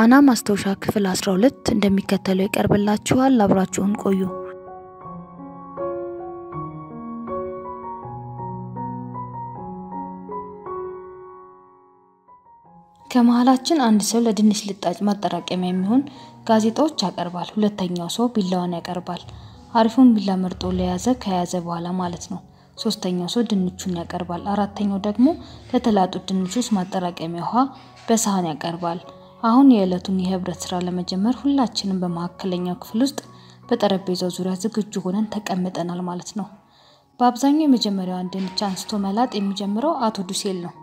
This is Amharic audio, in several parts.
ቃና ማስታወሻ ክፍል 12 እንደሚከተለው ይቀርብላችኋል። አብራችሁን ቆዩ። ከመሀላችን አንድ ሰው ለድንች ልጣጭ ማጠራቀሚያ የሚሆን ጋዜጣዎች ያቀርባል። ሁለተኛው ሰው ቢላዋን ያቀርባል። አሪፉን ቢላ መርጦ ለያዘ ከያዘ በኋላ ማለት ነው። ሶስተኛው ሰው ድንቹን ያቀርባል። አራተኛው ደግሞ ለተላጡት ድንቾች ማጠራቀሚያ ውሃ በሳህን ያቀርባል። አሁን የዕለቱን የህብረት ስራ ለመጀመር ሁላችንም በመካከለኛው ክፍል ውስጥ በጠረጴዛው ዙሪያ ዝግጁ ሆነን ተቀምጠናል ማለት ነው። በአብዛኛው የመጀመሪያዋን ድንች አንስቶ መላጥ የሚጀምረው አቶ ዱሴል ነው።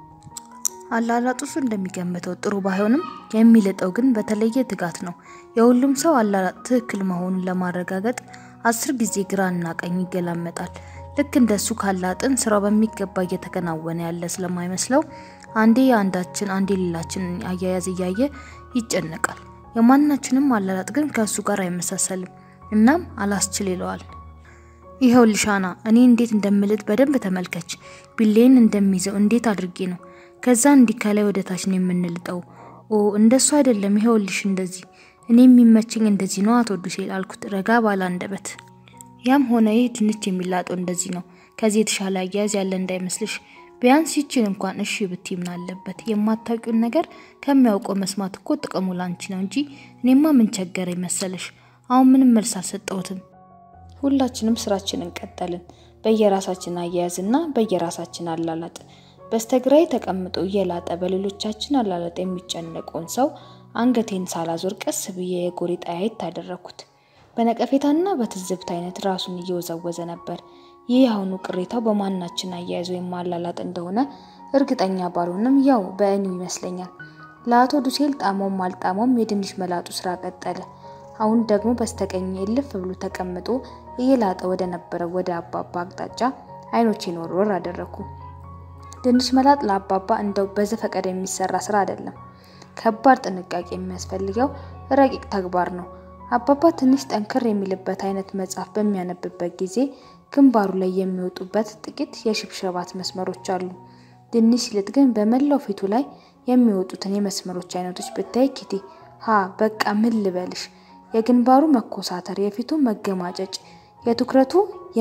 አላላጡ እሱ እንደሚገምተው ጥሩ ባይሆንም የሚልጠው ግን በተለየ ትጋት ነው። የሁሉም ሰው አላላጥ ትክክል መሆኑን ለማረጋገጥ አስር ጊዜ ግራና ቀኝ ይገላመጣል። ልክ እንደሱ ካላጥን ስራው በሚገባ እየተከናወነ ያለ ስለማይመስለው አንዴ የአንዳችን አንዴ ሌላችንን አያያዝ እያየ ይጨነቃል። የማናችንም አላላጥ ግን ከእሱ ጋር አይመሳሰልም። እናም አላስችል ይለዋል። ይኸው ልሻና እኔ እንዴት እንደምልጥ በደንብ ተመልከች። ቢሌን እንደሚይዘው እንዴት አድርጌ ነው ከዛ እንዲህ ከላይ ወደ ታች ነው የምንልጠው። ኦ እንደሱ አይደለም፣ ይኸውልሽ እንደዚህ። እኔ የሚመቸኝ እንደዚህ ነው አቶ ዱሴል አልኩት ረጋ ባለ አንደበት። ያም ሆነ ይህ ድንች የሚላጠው እንደዚህ ነው። ከዚህ የተሻለ አያያዝ ያለ እንዳይመስልሽ። ቢያንስ ይችን እንኳን እሺ ብትይ ምን አለበት? የማታውቂውን ነገር ከሚያውቀው መስማት እኮ ጥቅሙ ላንቺ ነው እንጂ እኔማ ምን ቸገረኝ መሰለሽ። አሁን ምንም መልስ አልሰጠሁትም። ሁላችንም ስራችንን ቀጠልን፣ በየራሳችን አያያዝና በየራሳችን አላላጥ። በስተግራይ ተቀምጦ እየላጠ በሌሎቻችን አላላጥ የሚጨነቀውን ሰው አንገቴን ሳላዞር ቀስ ብዬ የጎሪጥ አያይት አደረኩት። በነቀፌታና በትዝብት አይነት ራሱን እየወዘወዘ ነበር። ይህ አሁኑ ቅሬታው በማናችን አያያዝ ወይም አላላጥ እንደሆነ እርግጠኛ ባልሆንም ያው በእኔው ይመስለኛል። ለአቶ ዱሴል ጣሞም አልጣሞም የድንች መላጡ ስራ ቀጠለ። አሁን ደግሞ በስተቀኝ እልፍ ብሎ ተቀምጦ እየላጠ ወደ ነበረው ወደ አባባ አቅጣጫ አይኖቼን ወርወር አደረኩ። ድንች መላጥ ለአባባ እንደው በዘፈቀደ የሚሰራ ስራ አይደለም። ከባድ ጥንቃቄ የሚያስፈልገው ረቂቅ ተግባር ነው። አባባ ትንሽ ጠንከር የሚልበት አይነት መጽሐፍ በሚያነብበት ጊዜ ግንባሩ ላይ የሚወጡበት ጥቂት የሽብሸባት መስመሮች አሉ። ድንች ሲልጥ ግን በመላው ፊቱ ላይ የሚወጡትን የመስመሮች አይነቶች ብታይ ኪቲ ሀ በቃ ምን ልበልሽ፣ የግንባሩ መኮሳተር፣ የፊቱ መገማጨጭ፣ የትኩረቱ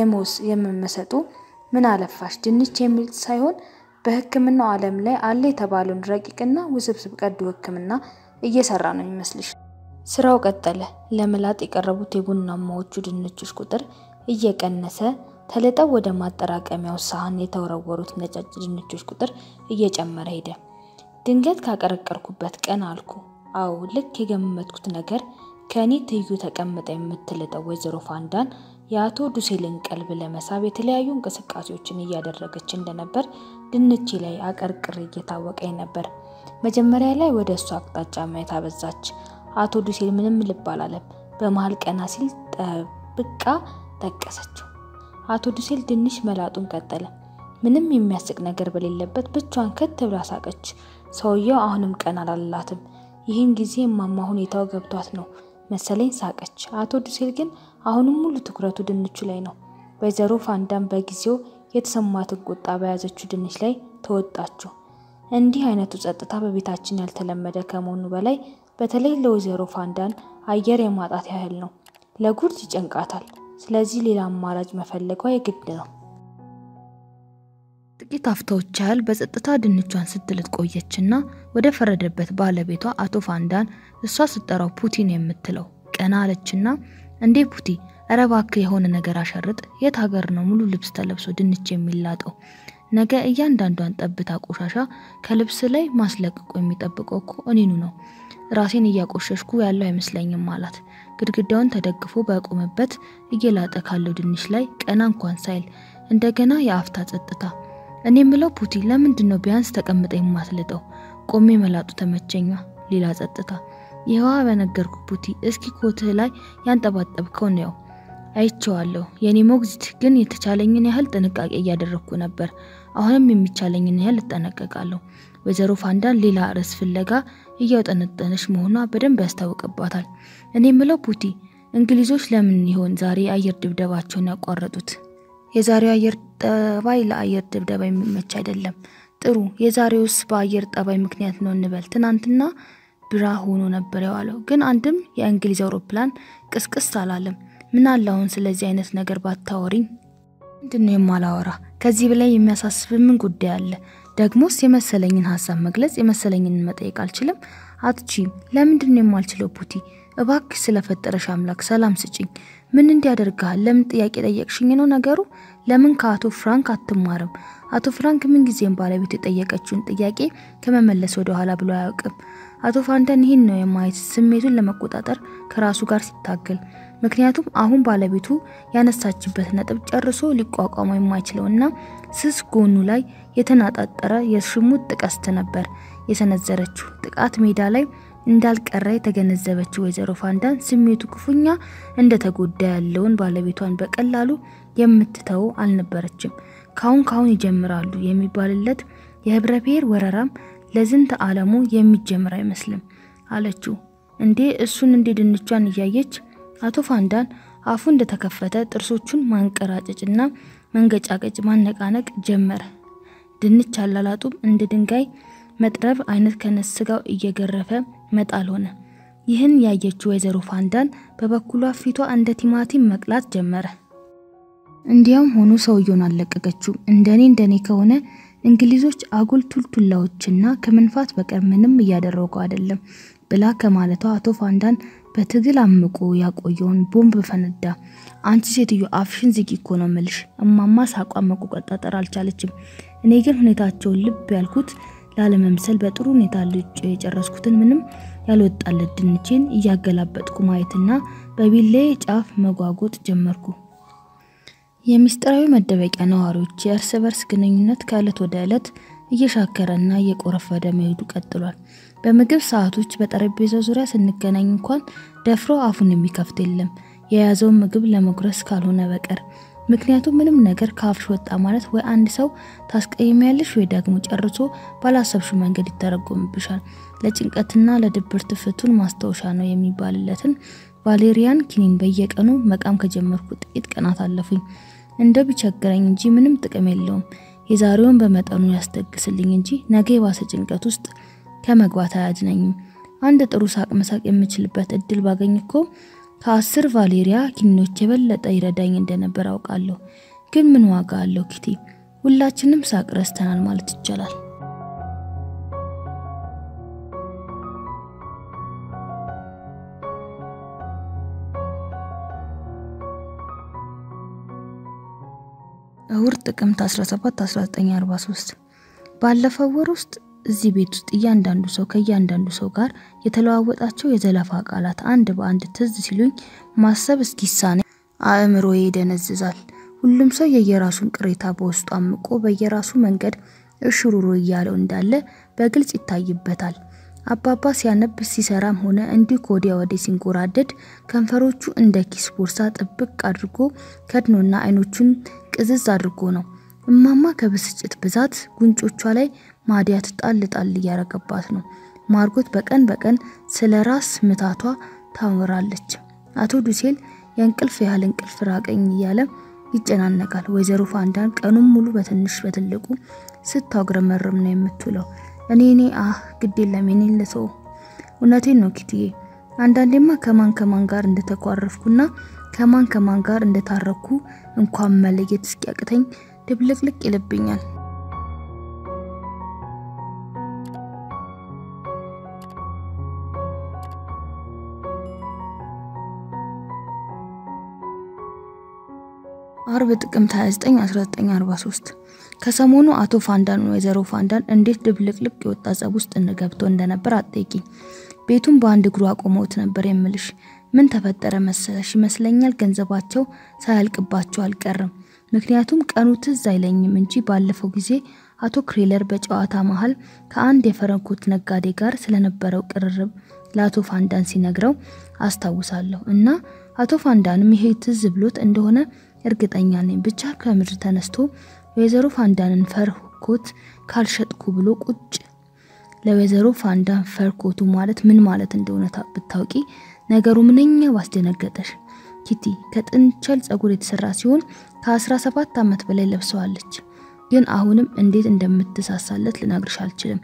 የመመሰጡ ምን አለፋሽ ድንች የሚልጥ ሳይሆን በሕክምናው ዓለም ላይ አለ የተባለውን ረቂቅና ውስብስብ ቀዶ ሕክምና እየሰራ ነው የሚመስልሽ። ስራው ቀጠለ። ለመላጥ የቀረቡት የቡናማዎቹ ድንቾች ቁጥር እየቀነሰ ተልጠው ወደ ማጠራቀሚያው ሳህን የተወረወሩት ነጫጭ ድንቾች ቁጥር እየጨመረ ሄደ። ድንገት ካቀረቀርኩበት ቀን አልኩ። አዎ ልክ የገመትኩት ነገር ከእኔ ትይዩ ተቀምጣ የምትልጠው ወይዘሮ ፋንዳን የአቶ ዱሴልን ቀልብ ለመሳብ የተለያዩ እንቅስቃሴዎችን እያደረገች እንደነበር ድንቼ ላይ አቀርቅሬ እየታወቀኝ ነበር። መጀመሪያ ላይ ወደ እሱ አቅጣጫ ማየት አበዛች። አቶ ዱሴል ምንም ልብ አላለም። በመሀል ቀና ሲል ጠብቃ ጠቀሰችው። አቶ ዱሴል ድንች መላጡን ቀጠለ። ምንም የሚያስቅ ነገር በሌለበት ብቻዋን ከት ብላ ሳቀች። ሰውየው አሁንም ቀን አላላትም። ይህን ጊዜ እማማ ሁኔታው ገብቷት ነው መሰለኝ ሳቀች። አቶ ዱሴል ግን አሁንም ሙሉ ትኩረቱ ድንቹ ላይ ነው። ወይዘሮ ፋንዳን በጊዜው የተሰማትን ቁጣ በያዘችው ድንች ላይ ተወጣችው። እንዲህ አይነቱ ጸጥታ በቤታችን ያልተለመደ ከመሆኑ በላይ በተለይ ለወይዘሮ ፋንዳን አየር የማጣት ያህል ነው። ለጉርድ ይጨንቃታል። ስለዚህ ሌላ አማራጭ መፈለጓ የግድ ነው። ጥቂት አፍታዎች ያህል በጸጥታ ድንቿን ስትልጥ ቆየችና ወደ ፈረደበት ባለቤቷ አቶ ፋንዳን እሷ ስትጠራው ፑቲን የምትለው ቀና አለችና እንዴ ፑቲ፣ ኧረ እባክህ የሆነ ነገር አሸርጥ። የት ሀገር ነው ሙሉ ልብስ ተለብሶ ድንች የሚላጠው? ነገ እያንዳንዷን ጠብታ ቆሻሻ ከልብስ ላይ ማስለቅቆ የሚጠብቀው እኮ እኔኑ ነው። ራሴን እያቆሸሽኩ ያለው አይመስለኝም አላት። ግድግዳውን ተደግፎ በቆመበት እየላጠ ካለው ድንች ላይ ቀና እንኳን ሳይል እንደገና የአፍታ ጸጥታ። እኔ ምለው ፑቲ፣ ለምንድን ነው ቢያንስ ተቀምጠ የማትልጠው? ቆሜ መላጡ ተመቸኛ። ሌላ ጸጥታ። ይህዋ በነገርኩ ፑቲ፣ እስኪ ኮትህ ላይ ያንጠባጠብከው ነው። አይቼዋለሁ። የኔ ሞግዚት ግን የተቻለኝን ያህል ጥንቃቄ እያደረግኩ ነበር። አሁንም የሚቻለኝን ያህል እጠነቀቃለሁ። ወይዘሮ ፋንዳን ሌላ ርዕስ ፍለጋ እያውጠነጠነች መሆኗ በደንብ ያስታውቅባታል። እኔ ምለው ፑቲ፣ እንግሊዞች ለምን ይሆን ዛሬ የአየር ድብደባቸውን ያቋረጡት? የዛሬው አየር ጠባይ ለአየር ድብደባ የሚመች አይደለም። ጥሩ፣ የዛሬውስ በአየር ጠባይ ምክንያት ነው እንበል። ትናንትና ብራ ሆኖ ነበር የዋለው። ግን አንድም የእንግሊዝ አውሮፕላን ቅስቅስ አላለም። ምን አለ አሁን ስለዚህ አይነት ነገር ባታወሪኝ። ምንድን ነው የማላወራ? ከዚህ በላይ የሚያሳስብ ምን ጉዳይ አለ? ደግሞስ የመሰለኝን ሀሳብ መግለጽ የመሰለኝን መጠየቅ አልችልም? አትችይም። ለምንድን ነው የማልችለው? ፑቲ እባክሽ ስለፈጠረሽ አምላክ ሰላም ስጭኝ። ምን እንዲያደርግሃል? ለምን ጥያቄ ጠየቅሽኝ ነው ነገሩ? ለምን ከአቶ ፍራንክ አትማርም? አቶ ፍራንክ ምንጊዜም ባለቤቱ የጠየቀችውን ጥያቄ ከመመለስ ወደ ኋላ ብሎ አያውቅም። አቶ ፋንታን ይህን ነው የማየት ስሜቱን ለመቆጣጠር ከራሱ ጋር ሲታገል። ምክንያቱም አሁን ባለቤቱ ያነሳችበት ነጥብ ጨርሶ ሊቋቋመው የማይችለውና ስስ ጎኑ ላይ የተናጣጠረ የሽሙጥ ቀስት ነበር የሰነዘረችው። ጥቃት ሜዳ ላይ እንዳልቀረ የተገነዘበችው ወይዘሮ ፋንዳን ስሜቱ ክፉኛ እንደተጎዳ ያለውን ባለቤቷን በቀላሉ የምትተው አልነበረችም። ካሁን ካሁን ይጀምራሉ የሚባልለት የህብረ ብሔር ወረራም ለዝንተ ዓለሙ የሚጀምር አይመስልም አለችው። እንዴ እሱን እንዴ ድንቿን እያየች አቶ ፋንዳን አፉ እንደተከፈተ ጥርሶቹን ማንቀራጨጭና መንገጫቀጭ ማነቃነቅ ጀመረ። ድንች አላላጡም እንደ ድንጋይ መጥረብ አይነት ከነስጋው እየገረፈ መጣል ሆነ። ይህን ያየችው ወይዘሮ ፋንዳን በበኩሏ ፊቷ እንደ ቲማቲም መቅላት ጀመረ። እንዲያም ሆኖ ሰውየውን አልለቀቀችውም። እንደኔ እንደኔ ከሆነ እንግሊዞች አጉል ቱልቱላዎችና ከመንፋት በቀር ምንም እያደረጉ አይደለም ብላ ከማለቷ አቶ ፋንዳን በትግል አምቆ ያቆየውን ቦምብ ፈነዳ። አንቺ ሴትዮ አፍሽን ዝጊ እኮ ነው ምልሽ። እማማ ሳቋን መቆጣጠር አልቻለችም። እኔ ግን ሁኔታቸውን ልብ ያልኩት ላለመምሰል በጥሩ ሁኔታ ልጭ የጨረስኩትን ምንም ያልወጣለት ድንቼን እያገላበጥኩ ማየትና በቢሌ ጫፍ መጓጎጥ ጀመርኩ። የሚስጥራዊ መደበቂያ ነዋሪዎች የእርስ በርስ ግንኙነት ከዕለት ወደ ዕለት እየሻከረና እየቆረፈደ መሄዱ ቀጥሏል። በምግብ ሰዓቶች በጠረጴዛው ዙሪያ ስንገናኝ እንኳን ደፍሮ አፉን የሚከፍት የለም የያዘውን ምግብ ለመጉረስ ካልሆነ በቀር። ምክንያቱም ምንም ነገር ከአፍሽ ወጣ ማለት ወይ አንድ ሰው ታስቀይሚያለሽ ወይ ደግሞ ጨርሶ ባላሰብሹ መንገድ ይተረጎምብሻል። ለጭንቀትና ለድብርት ፍቱን ማስታወሻ ነው የሚባልለትን ቫሌሪያን ኪኒን በየቀኑ መቃም ከጀመርኩ ጥቂት ቀናት አለፉኝ። እንደው ቢቸግረኝ እንጂ ምንም ጥቅም የለውም። የዛሬውን በመጠኑ ያስደግስልኝ እንጂ ነገ የባሰ ጭንቀት ውስጥ ከመግባት አያድነኝም። አንድ ጥሩ ሳቅ መሳቅ የምችልበት እድል ባገኝ እኮ ከአስር ቫሌሪያ ኪኒኖች የበለጠ ይረዳኝ እንደነበር አውቃለሁ። ግን ምን ዋጋ አለው ኪቲ? ሁላችንም ሳቅ ረስተናል ማለት ይቻላል። እሁድ ጥቅምት 17 1943 ባለፈው ወር ውስጥ እዚህ ቤት ውስጥ እያንዳንዱ ሰው ከእያንዳንዱ ሰው ጋር የተለዋወጣቸው የዘለፋ ቃላት አንድ በአንድ ትዝ ሲሉኝ ማሰብ እስኪሳኔ አእምሮዬ ይደነዝዛል። ሁሉም ሰው የየራሱን ቅሬታ በውስጡ አምቆ በየራሱ መንገድ እሽሩሮ እያለው እንዳለ በግልጽ ይታይበታል። አባባ ሲያነብ ሲሰራም ሆነ እንዲሁ ከወዲያ ወዲህ ሲንጎራደድ ከንፈሮቹ እንደ ኪስ ቦርሳ ጥብቅ አድርጎ ከድኖና አይኖቹን ቅዝዝ አድርጎ ነው። እማማ ከብስጭት ብዛት ጉንጮቿ ላይ ማዲያት ጣል ጣል እያረገባት ነው። ማርጎት በቀን በቀን ስለ ራስ ምታቷ ታወራለች። አቶ ዱሴል የእንቅልፍ ያህል እንቅልፍ ራቀኝ እያለ ይጨናነቃል። ወይዘሮ ፋንዳን ቀኑን ሙሉ በትንሽ በትልቁ ስታጉረመርም ነው የምትውለው። እኔ እኔ አህ ግድ የለም የኔን ልተው። እውነቴን ነው ኪትዬ። አንዳንዴማ ከማን ከማን ጋር እንደተኳረፍኩና ከማን ከማን ጋር እንደታረኩ እንኳን መለየት እስኪያቅተኝ ድብልቅልቅ ይልብኛል። አርብ ጥቅምት 29 1943 ከሰሞኑ አቶ ፋንዳን ወይዘሮ ፋንዳን እንዴት ድብልቅልቅ የወጣ ጸብ ውስጥ እንገብቶ እንደነበር አትጠይቂኝ። ቤቱን በአንድ እግሩ አቆመውት ነበር የምልሽ። ምን ተፈጠረ መሰለሽ? ይመስለኛል ገንዘባቸው ሳያልቅባቸው አልቀርም። ምክንያቱም ቀኑ ትዝ አይለኝም እንጂ ባለፈው ጊዜ አቶ ክሬለር በጨዋታ መሀል ከአንድ የፈረንኮት ነጋዴ ጋር ስለነበረው ቅርርብ ለአቶ ፋንዳን ሲነግረው አስታውሳለሁ። እና አቶ ፋንዳንም ይሄ ትዝ ብሎት እንደሆነ እርግጠኛ ነኝ። ብቻ ከምድር ተነስቶ ወይዘሮ ፋንዳንን ፈርኮት ካልሸጥኩ ብሎ ቁጭ ለወይዘሮ ፋንዳን ፈርኮቱ ማለት ምን ማለት እንደሆነ ብታውቂ ነገሩ ምንኛ ባስደነገጠሽ። ኪቲ ከጥንቸል ጸጉር የተሰራ ሲሆን ከ17 ዓመት በላይ ለብሰዋለች። ግን አሁንም እንዴት እንደምትሳሳለት ልነግርሽ አልችልም።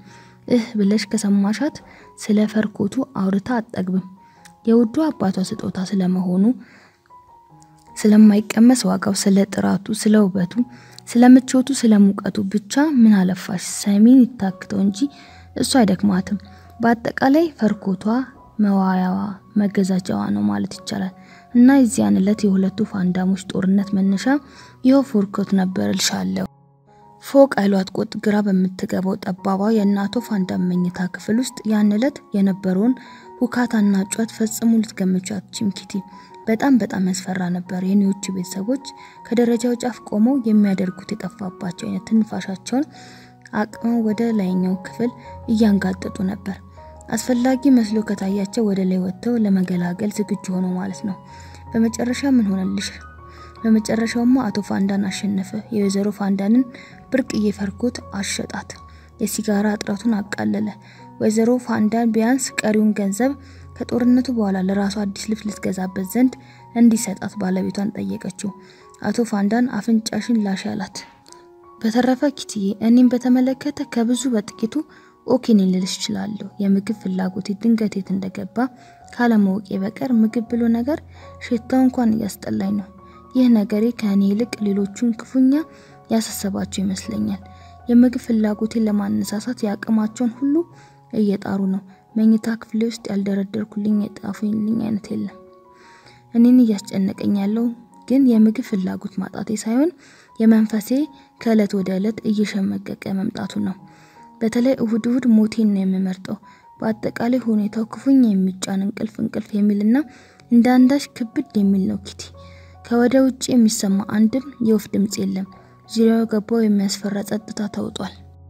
እህ ብለሽ ከሰማሻት ስለ ፈርኮቱ አውርታ አጠግብም። የውዱ አባቷ ስጦታ ስለመሆኑ ስለማይቀመስ ዋጋው፣ ስለ ጥራቱ፣ ስለ ውበቱ፣ ስለ ምቾቱ፣ ስለ ሙቀቱ ብቻ ምን አለፋሽ ሰሚን ይታክተው እንጂ እሱ አይደክማትም። በአጠቃላይ ፈርኮቷ መዋያዋ መገዛጃዋ ነው ማለት ይቻላል። እና የዚያን ዕለት የሁለቱ ፋንዳሞች ጦርነት መነሻ ይኸው ፎርኮት ነበር እልሻለሁ። ፎቅ አይሏት ቆጥ ግራ በምትገባው ጠባቧ የእናቶ ፋንዳም መኝታ ክፍል ውስጥ ያን ዕለት የነበረውን ሁካታና ጩኸት ፈጽሞ ልትገምቻት አትችይም ኪቲ። በጣም በጣም ያስፈራ ነበር። የኔዎቹ ቤተሰቦች ከደረጃው ጫፍ ቆመው የሚያደርጉት የጠፋባቸው አይነት ትንፋሻቸውን አቅመው ወደ ላይኛው ክፍል እያንጋጠጡ ነበር። አስፈላጊ መስሎ ከታያቸው ወደ ላይ ወጥተው ለመገላገል ዝግጁ ሆኖ ማለት ነው። በመጨረሻ ምን ሆነልሽ? በመጨረሻውማ አቶ ፋንዳን አሸነፈ። የወይዘሮ ፋንዳንን ብርቅዬ ፈርኮት አሸጣት። የሲጋራ እጥረቱን አቃለለ። ወይዘሮ ፋንዳን ቢያንስ ቀሪውን ገንዘብ ከጦርነቱ በኋላ ለራሷ አዲስ ልብስ ልትገዛበት ዘንድ እንዲሰጣት ባለቤቷን ጠየቀችው። አቶ ፋንዳን አፍንጫሽን ላሽ አላት። በተረፈ ኪትዬ፣ እኔም በተመለከተ ከብዙ በጥቂቱ ኦኬን ልልሽ እችላለሁ። የምግብ ፍላጎቴ ድንገት የት እንደገባ ካለማወቄ በቀር ምግብ ብሎ ነገር ሽታው እንኳን እያስጠላኝ ነው። ይህ ነገሬ ከእኔ ይልቅ ሌሎቹን ክፉኛ ያሳሰባቸው ይመስለኛል። የምግብ ፍላጎቴን ለማነሳሳት የአቅማቸውን ሁሉ እየጣሩ ነው። መኝታ ክፍሌ ውስጥ ያልደረደርኩልኝ የጣፉልኝ አይነት የለም። እኔን እያስጨነቀኝ ያለው ግን የምግብ ፍላጎት ማጣቴ ሳይሆን የመንፈሴ ከእለት ወደ እለት እየሸመቀቀ መምጣቱ ነው። በተለይ እሁድ እሁድ ሞቴን ነው የምመርጠው። በአጠቃላይ ሁኔታው ክፉኛ የሚጫን እንቅልፍ እንቅልፍ የሚልና እንደ አንዳች ክብድ የሚል ነው ኪቲ። ከወደ ውጭ የሚሰማ አንድም የወፍ ድምፅ የለም። ዙሪያው ገባው የሚያስፈራ ጸጥታ ተውጧል።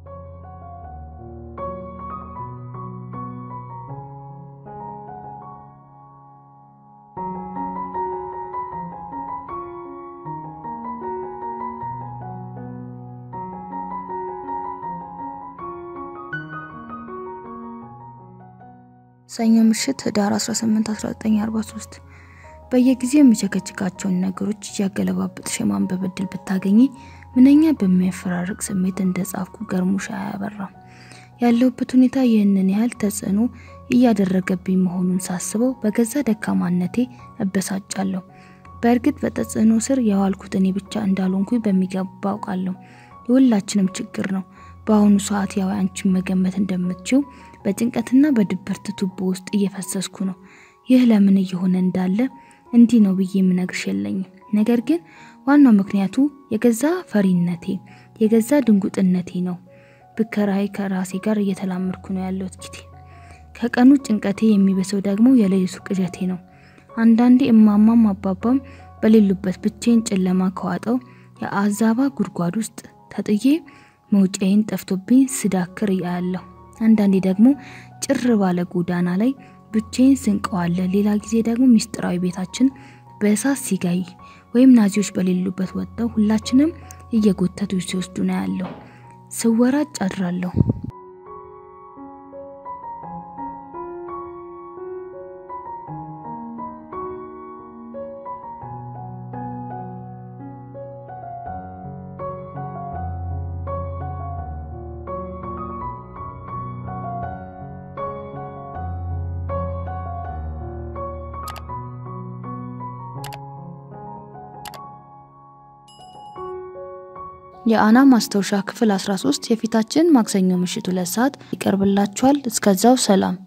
ሰኞ ምሽት ህዳር 18 1943 በየጊዜው የሚቸከችካቸውን ነገሮች እያገለባበጥሽ የማንበብ እድል ብታገኚ ምንኛ በሚያፈራርቅ ስሜት እንደ ጻፍኩ ገርሞሽ አያበራም። ያለሁበት ሁኔታ ይህንን ያህል ተጽዕኖ እያደረገብኝ መሆኑን ሳስበው በገዛ ደካማነቴ እበሳጫለሁ። በእርግጥ በተጽዕኖ ስር የዋልኩት እኔ ብቻ እንዳልሆንኩኝ በሚገባ አውቃለሁ። የሁላችንም ችግር ነው። በአሁኑ ሰዓት ያው አንቺን መገመት እንደምትችው በጭንቀትና በድብርት ቱቦ ውስጥ እየፈሰስኩ ነው። ይህ ለምን እየሆነ እንዳለ እንዲህ ነው ብዬ የምነግርሽ የለኝም። ነገር ግን ዋናው ምክንያቱ የገዛ ፈሪነቴ፣ የገዛ ድንጉጥነቴ ነው። ብከራይ ከራሴ ጋር እየተላመድኩ ነው ያለሁት ኪቲ። ከቀኑ ጭንቀቴ የሚበሰው ደግሞ የሌሊቱ ቅዠቴ ነው። አንዳንዴ እማማም አባባም በሌሉበት ብቻዬን ጨለማ ከዋጠው የአዛባ ጉድጓድ ውስጥ ተጥዬ መውጫዬን ጠፍቶብኝ ስዳክር እያለሁ አንዳንዴ ደግሞ ጭር ባለ ጎዳና ላይ ብቻዬን ስንቀዋለ፣ ሌላ ጊዜ ደግሞ ሚስጥራዊ ቤታችን በእሳት ሲጋይ ወይም ናዚዎች በሌሉበት ወጥተው ሁላችንም እየጎተቱ ሲወስዱ ነው ያለው። ስወራጭ አድራለሁ። የአና ማስታወሻ ክፍል 13 የፊታችን ማክሰኞ ምሽት ሁለት ሰዓት ይቀርብላችኋል። እስከዛው ሰላም።